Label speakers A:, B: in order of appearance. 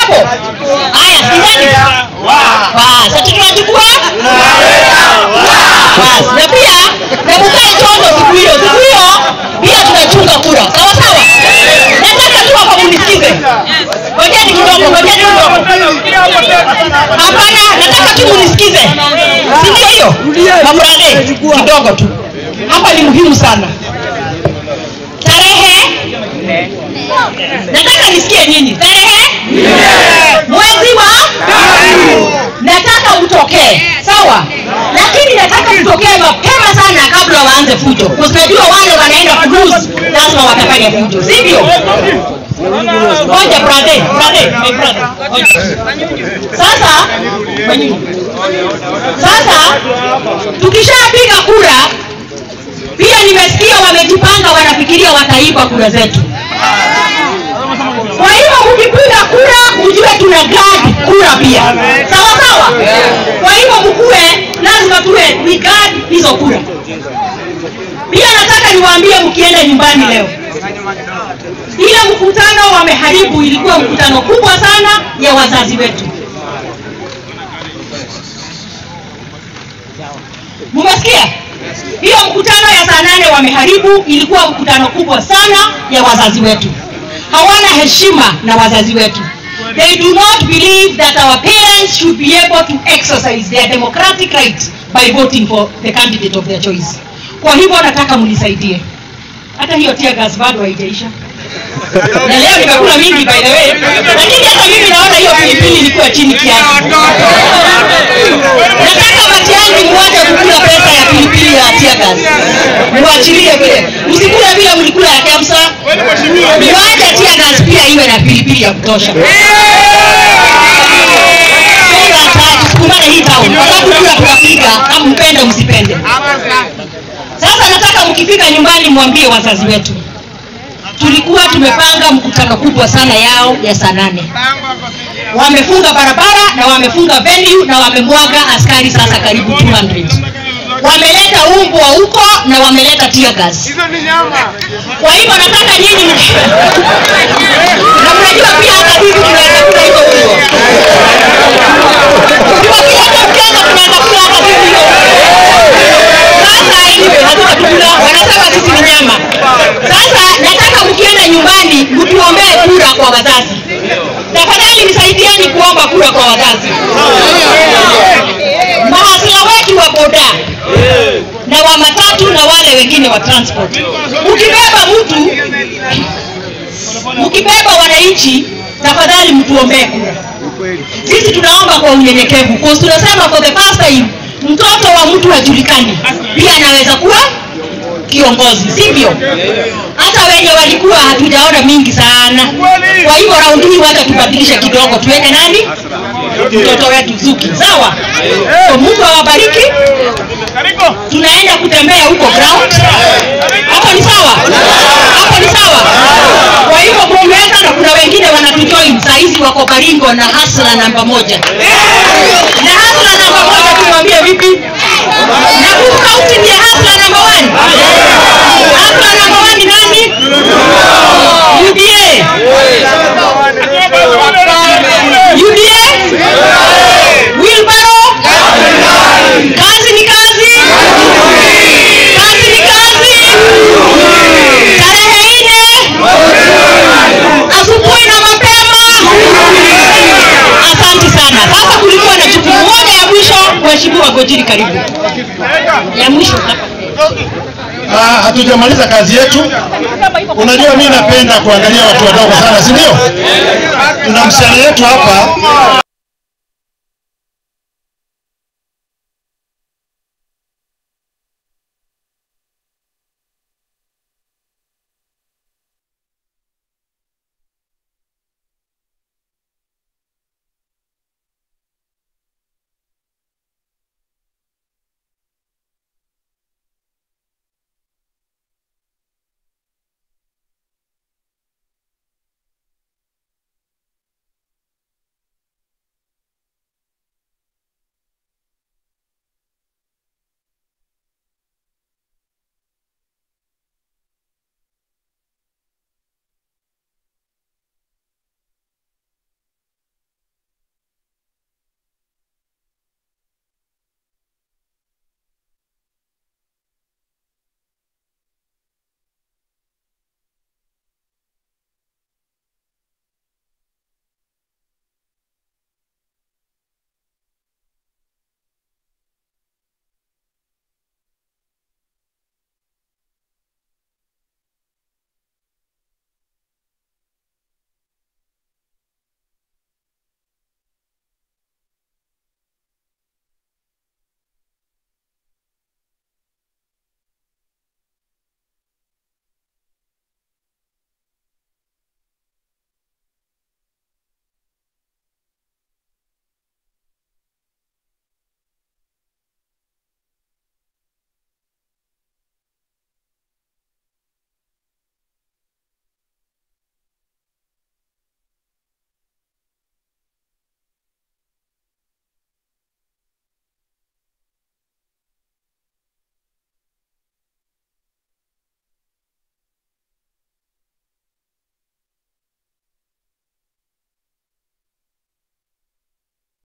A: hapo? Haya, sikizeni. Basi, ati tunachukua? Basi, na pia na mkae chonjo siku hiyo. Siku hiyo pia tunachunga kura. Sawa sawa? Nataka tu hapa munisikize. Ngojeni kidogo, ngojeni kidogo. Hapana, nataka tu munisikize. Si ndio hiyo? Mamrade, kidogo tu. Hapa ni muhimu sana. Tarehe nataka nisikie nyinyi. Tarehe mwezi wa nataka mtokee, sawa? Lakini nataka mtokee mapema sana kabla waanze fujo, kwa sababu najua wale wanaenda cruise lazima watafanya fujo, sivyo? Ngoja brother, brother, my brother. Ngoja. Sasa sasa tukishapiga kura pia nimesikia wamejipanga, wanafikiria wataiba kura zetu. Kwa hiyo mkipiga kura mjue tuna guard kura pia, sawa sawa. Kwa hiyo mkue, lazima tuwe we guard hizo kura. Pia nataka niwaambie, mkienda nyumbani leo, ile mkutano wameharibu, ilikuwa mkutano kubwa sana ya wazazi wetu. Mumesikia? Hiyo mkutano ya saa nane wameharibu, ilikuwa mkutano kubwa sana ya wazazi wetu. Hawana heshima na wazazi wetu. They do not believe that our parents should be able to exercise their democratic right by voting for the candidate of their choice. Kwa hivyo nataka mnisaidie. Hata hiyo tear gas bado haijaisha. Na leo nimekula mingi by the way, lakini hata mimi naona hiyo pilipili ilikuwa chini kiasi. Nataka Matiang'i muache kukula pesa ya pilipili ya tear gas. Muachilie vile. Msikule vile mlikula ya Kemsa. Muache tear gas pia iwe na pilipili ya kutosha. So that tusikumane hii town. Kwa sababu kula tunapiga, kama mpende msipende. Sasa nataka mkifika nyumbani mwambie wazazi wetu tulikuwa tumepanga mkutano kubwa sana yao ya saa nane. Wamefunga barabara na wamefunga venue na wamemwaga askari sasa karibu 200. Wameleta umbwa huko na wameleta tear gas. Kwa hivyo nataka nyinyi mki- na mnajua pia hata sisi tunaweza kula hiyo umbwa. Tukiwakileta mchezo tunaweza kula hata sisi hiyo sasa anyway, hatutakula, wanasema sisi ni nyama. Sasa nataka mkienda nyumbani mtuombee kura kwa wazazi. Tafadhali nisaidieni kuomba kura kwa wazazi. Mahasila wetu wa boda na wa matatu na wale wengine wa transport, mkibeba mtu, mkibeba wananchi, tafadhali mtuombee kura. Sisi tunaomba kwa unyenyekevu, kwa tunasema for the first time mtoto wa mtu hajulikani, pia anaweza kuwa kiongozi, sivyo? Hata wenye walikuwa hatujaona mingi sana. Kwa hivyo raundi hii wacha tubadilishe kidogo, tuweke nani mtoto wetu Zuki, sawa? So Mungu awabariki. Tunaenda kutembea huko ground, hapo ni sawa? Hapo ni sawa? Kwa hivyo muomeka, na kuna wengine wanatujoin saa hizi wako Baringo na hasla namba moja na hasla namba moja, tumwambie vipi? Na huu kaunti ni hasla namba one. Hasla namba one ni nani? UDA. UDA. Wilbaro. Kazi ni kazi. Kazi ni kazi. Tarehe nne. Asubuhi na mapema. Asante sana. Sasa kulikuwa na jukumu moja ya mwisho, Mheshimiwa Gojiri, karibu. Ya mwisho hapa.
B: Ah, hatujamaliza kazi yetu. Unajua, mimi napenda kuangalia watu wadogo sana, si ndio? Tuna msichana yetu hapa